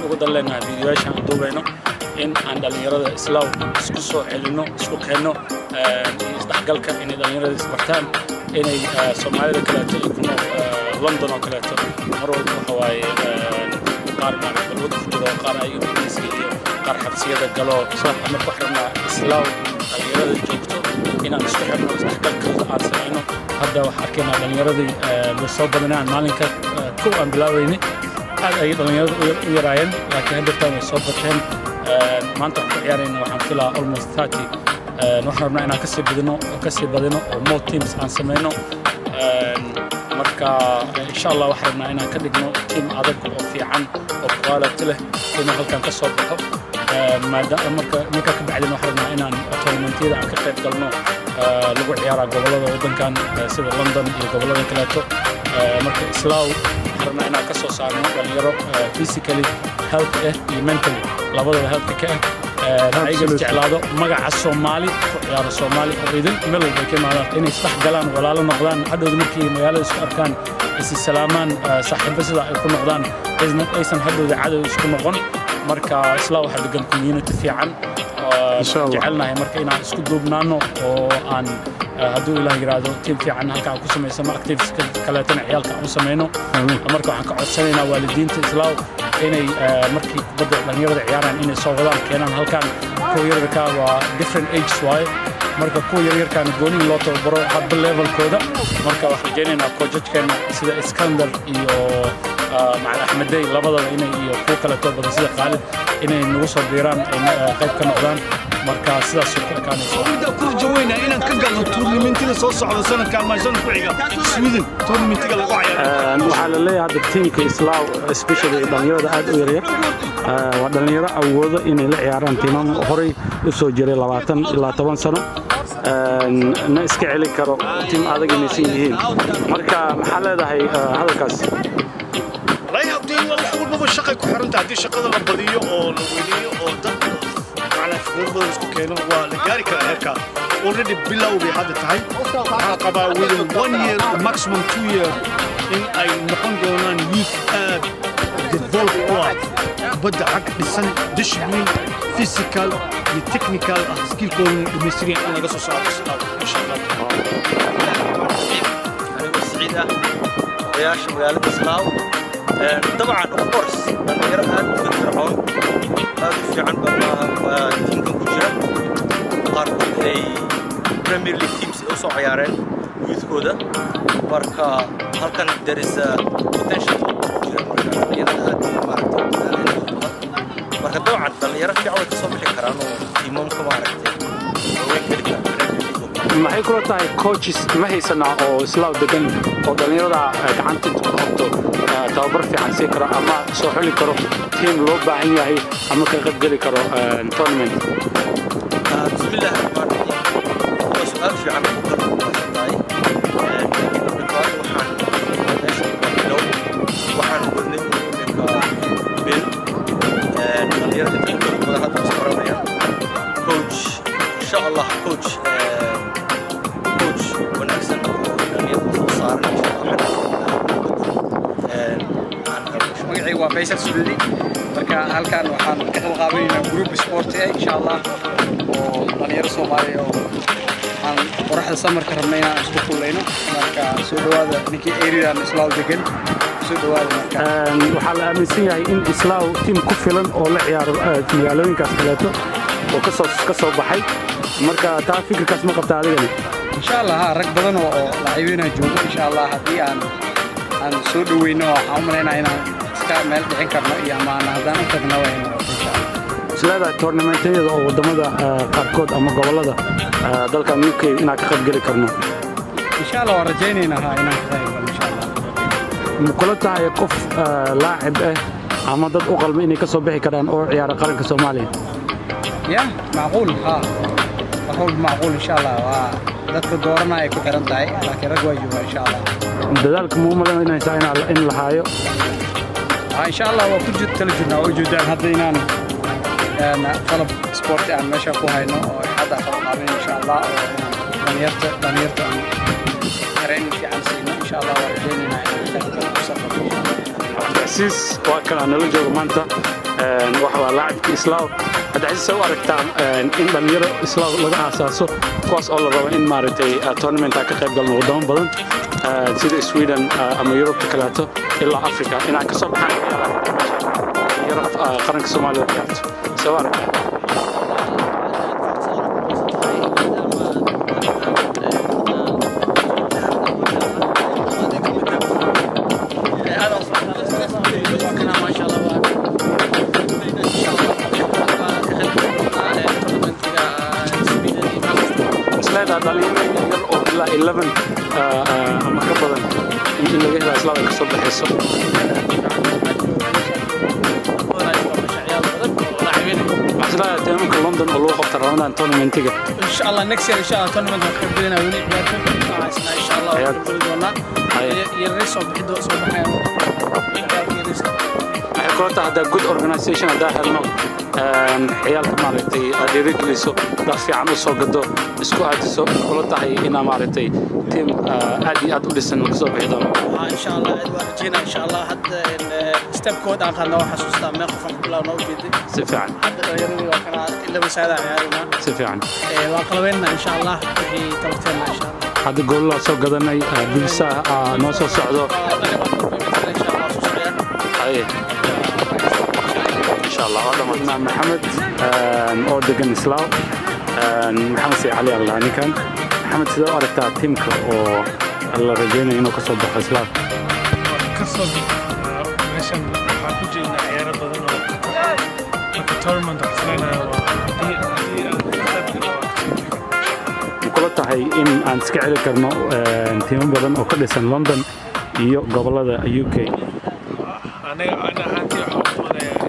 uga dan leenahay fiidiyoyaashan aan duubayno in aan dhallinyarada islaaw isku soo celinno isku keenno iyo isdhexgalka inay dhallinyarada isbartaan inay soomaalida kaleeto iyo ku nool london oo kaleeto mar walba waxa waaye qaar maaragta balwad ku jiro qaar ay ingiriiska iyo qaar xabsiyada galo ama ku xirnaa islaaw dhallinyarada joogto inaan isku xirno isdhexgalka aan samayno hadda waxaa arkaynaa dhallinyaradii way soo badanaan maalinka kow aan bilaabaynay aad ayay dhallinyarada u yaraayeen laakiin haddeertaan way soo bateen maanta waxaan ku ciyaarayna waxaan filaa almost thirty waxaan rabnaa inaan kasii badino kasii badino oo more teams aan samayno marka insha allah waxaan rabnaa inaan ka dhigno team adag oo fiican oo quality leh inuu halkan ka soo baxo maadaama marka marka ka bacdina waxaan rabnaa inaan tournamentyada aan ka qayb galno lagu ciyaaraa gobollada waddankan sida london iyo gobollada kaleeto marka islaaw waxaan rabnaa inaan ka soo saarno dhalinyaro physically health ah iyo mentally labadaba healthka ka ah ayaga jeclaado magaca soomaali ku ciyaaro soomaali oo idin meel walba ka imaadaan inay isdhex galaan walaalo noqdaan hadhowda markii magaalada isku arkaan isi salaamaan saaxiibo sida ay ku noqdaan aysan hadhowda cadow isku noqon marka islaa waxaa degan community fiican jecelnahay marka inaan isku duubnaano oo aan hadduu ilaah yiraahdo tiim fiican halka aan ku samaysano activities kaleetana ciyaalka aan u samayno marka waxaan ka codsanaynaa waalidiinta islaaw inay markii kubadda dhallinyarada ciyaaraan inay soo wadaan keenaan halkan kuwa yaryarka waa different ages waaye marka kuwa yaryarkaana goonihi loo tababaro hadba levelkooda marka waxaan rajaynaynaa koojajkeena sida iskandar iyo macali axmedey labadaba inay iyo kuwa kaleetoo badan sida khaalid inay nagu soo biiraan ay qayb ka noqdaan marka sidaasoo ku ekaanaysa ku rajaweyna inaan ka galno tuurnimentida soo socda sanadkan maasana ku xiga sweden tuurnimentiga lagu cayaaro waxaa la leeyahay hadda tiimka islaaw especially dhallinyarada aad u yaryar waa dhallinyaro awoodo inay la ciyaaraan tiimam horey u soo jiray labaatan ilaa toban sano na iska celi karo tiim adag inaysan yihiin marka maxaa leedahay hadalkaas wax walbaba shaqay ku xiranta haddii shaqada la badiyo oo la weyneeyo oo dad macnaa fikrad badan isku keeno waa la gaari karaa heerkaa already bilow bay hadda tahay waxaa qabaa within one year maximum two year in ay noqon doonaan youth aad develop u ah kubadda xag dhisan discipline physical iyo technical ah skillkoodana dhammaystiran in laga soo saaro insha allah anigoo siciid ah odayaasha magaalada islaaw طبعا اوف كورس dhalinyaro aad u firfircoon aad u fiican baa tiimkan ku jira qaarkood ay premier league teams ay u soo ciyaareen youthkooda marka halkan there is a potential jira marka dhalinyarada aad maaragtay marka dabcan dhalinyaro fiican way kasoo bixi karaan oo tiimamka maaragtay waaweyn geli karaan maxay kula tahay coaches ma haysanaa oo islaaw degan oo dhallinyarada gacanta ku qabto tababar fiican sii karo ama soo xuli karo tiim loo baahan yahay ama ka qayb geli karo tournament bismillahi raxmaan raxiim waa su-aal fiican oo kala kubasan tahay laakiin dhibaato waxaan meesha bilow waxaan wadnay iminka bil dhalinyarada inta badan hadda is baranayaan coach insha allah coach coach wanaagsan oo dhalinyarada soo saaran insha allah magacay waa faysal sulli marka halkan waxaan ka qalqaabanaynaa group sport eh insha allah oo dhalinyaro soomaaliya oo aan qoraxda samarka rabnay inaan isku kullayno marka soo dhawaada ninkii eridan islaaw degan soo dhawaada marka waxaa la aaminsan yahay in islaaw tiim ku filan oo la ciyaaro magaalooyinkaas kaleeto oo kasoo ka soo baxay marka taa fikirkaas ma qabta adigani insha allah ha rag badan oo oo lacaybinaa joogo insha allah haddii aan aan soo dhaweyno waxaan u malaynaa inaan iska meel dhicin karno iyo ama aan haddaan u tagno way noqoto insha allah isleedahay toornamentayada oo waddamada qaarkood ama gobollada dalkan uk inaan ka qayb geli karno insha allah waan rajaynaynaa ha inaan ka qayb galo insha allah ma kula tahay qof laacib ah ama dad u qalma inay ka soo bixi karaan oo ciyaara qaranka soomaaliya ya macquul ha wax walba macquul insha allah waa dadka doorana ay ku xiran tahay laakiin rag waa joogaa insha allah dadaalka muu malaynaysaa in la haayo ha insha allah waa ku jir kala jirnaa oo joogtaan hadda inaan qalab sporti aan meesha ku hayno oo hadda qalab qaabin insha allah oo inaan dhalinyarta dhalinyarta aan training fiican siino insha allah waa rajaynaynaa inaan ka qayb galo cabdicasiis waa kana nala jooga maanta waxa waa laacibka islaaw cabdicasiis u aragtaa in dhallinyaro islaaw laga aasaaso kuwaas oo la rabo in maaragtay tournamenta ka qayb galno wadamo badan sida sweden ama yurubta kaleeto ilaa africa inay ka soo baxaan dhalinyaro qaranka soomaaliya ciyaarto soo aragtaa isleedaha dhalinyaro yar oo ilaa 11 ama ka badan in laga helaa islaam ay ka soo baxayso maxaa teemka london oo lagu qabta ramadan tournamentiga إن شاء الله next year إن شاء الله tournament waxaan ka belinaa weli ciyaarta waxaasna إن شاء الله Ciyaar. waxaan beli doonaa Haye. yaryar soo bixi doo soo baxayaan waxay kula tahay haddaa good organisation haddaa helno ciyaalka maaragtay aad dhiirigeliso dad fiican u soo gado isku aadiso kula tahay inaa maaragtay tiim aad iyo aad u dhisan ka soo bixi doono إن شاء الله waan rajeynaa إن شاء الله hadda stepkood aan qaadna waan xasuustaa meel qofan ku bilaw noo jeeday si fiican hadda dhallinyaradii waa kana ilaba saada ciyaarina si fiican waan qalabeyna إن شاء الله wixii tabarteena إن شاء الله hadda goolaa soo gadanay bilsa noo soo socdo إن شاء الله soo socdaan haye insha allah waa dhammaan maxamed oo degan islaaw maxamed sii cali allah ninkan maxamed sidee u aragtaa tiimka oo la rajaynayo inuu ka soo baxo islaaw kasoo meeshan waxaa ku jirna ciyaaro badan oo marka tournament waxsleynaya waa haddii haddii ma kula tahay in aan iska celi karno tiimo badan oo ka dhisan london iyo gobolada u k aniga ana ahaantii waxaa u doonayaa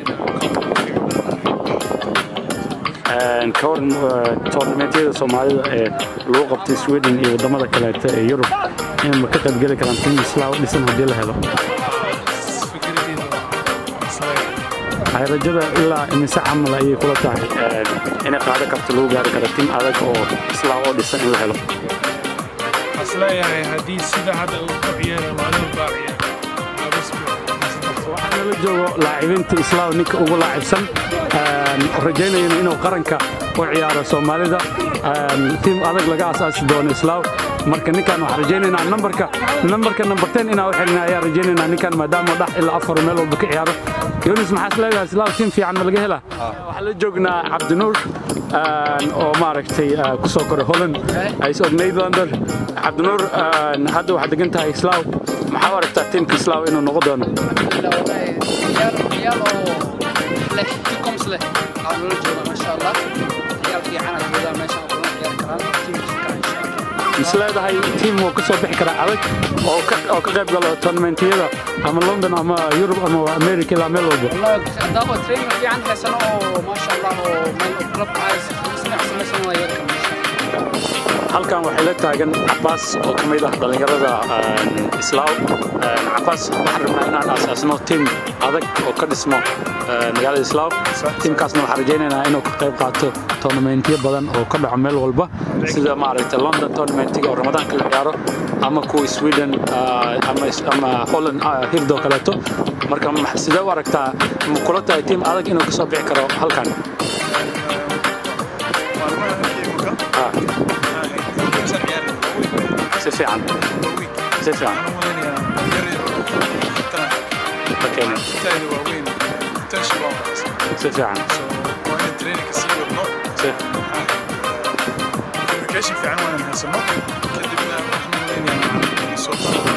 inaan ka waran toornamentiyada soomaalida ee lagu qabtay sweden iyo wadamada kaleeto ee yurub in ma ka qaybgeli karaan tiim islaaw dhisan haddii la helo fikradeyda waxsleeya waxay rajada ilaa imise camal ayay kula tahay inay qaado karto lagu gaari karo tiim adag oo islaaw oo dhisan in la helo waxsleeyahay haddii sida hadda uu ku ciyaara maalin baa ciyaara abasbi waxaa nala joogo laacibiinta islaaw ninka ugu laacibsan rajaynayana inuu qaranka u ciyaaro soomaalida tiim adag laga asaasi doono islaaw marka ninkan waxaan rajaynaynaa nambarka nambarka number 10 inaa u xirina ayaa rajaynaynaa ninkan maadaama dhax ilaa afar meel walba ka ciyaaro yunis maxaa is leedahay islaaw tiim fiican ma laga helaa waxaa la joognaa cabdinuur oo maaragtay ku soo koray holland is og nederlander cabdinuur hadda waxaad degan tahay islaaw maxaa u aragtaa tiimka islaaw inuu noqon doono لا والله عيال عيال له تكمس له عملوا جونا ما شاء الله عيال في عنا جونا ما شاء الله عيال كرام تيم كان إن شاء الله is leedahay tiim wuu ka soo bixi karaa adag oo ka oo ka qayb galo tournamentiyada ama london ama yurub ama america ilaa meel walba والله دابا ترينر في عندها سنة ما شاء الله ومن كلوب عايز سنة سنة سنة ويركم إن شاء الله halkan waxay la taagan cabaas oo ka mid ah dhallinyarada islaaw cabaas waxaan rabnaa inaan aasaasno tiim adag oo ka dhismo magaalada islaaw tiimkaasna waxaan rajaynaynaa inuu ka qayb qaato tournamentiyo badan oo ka dhaco meel walba sida maaragtay london tournamentiga oo ramadaanka la ciyaaro ama kuwa sweden ama ama holland hirdoo kaleeto marka ma- sidee u aragtaa ma kula tahay tiim adag inuu ka soo bixi karo halkan Ah, si fiican si fiican Okay. si fiican si communication fiican waan haysano kadibna waxaan u leenahay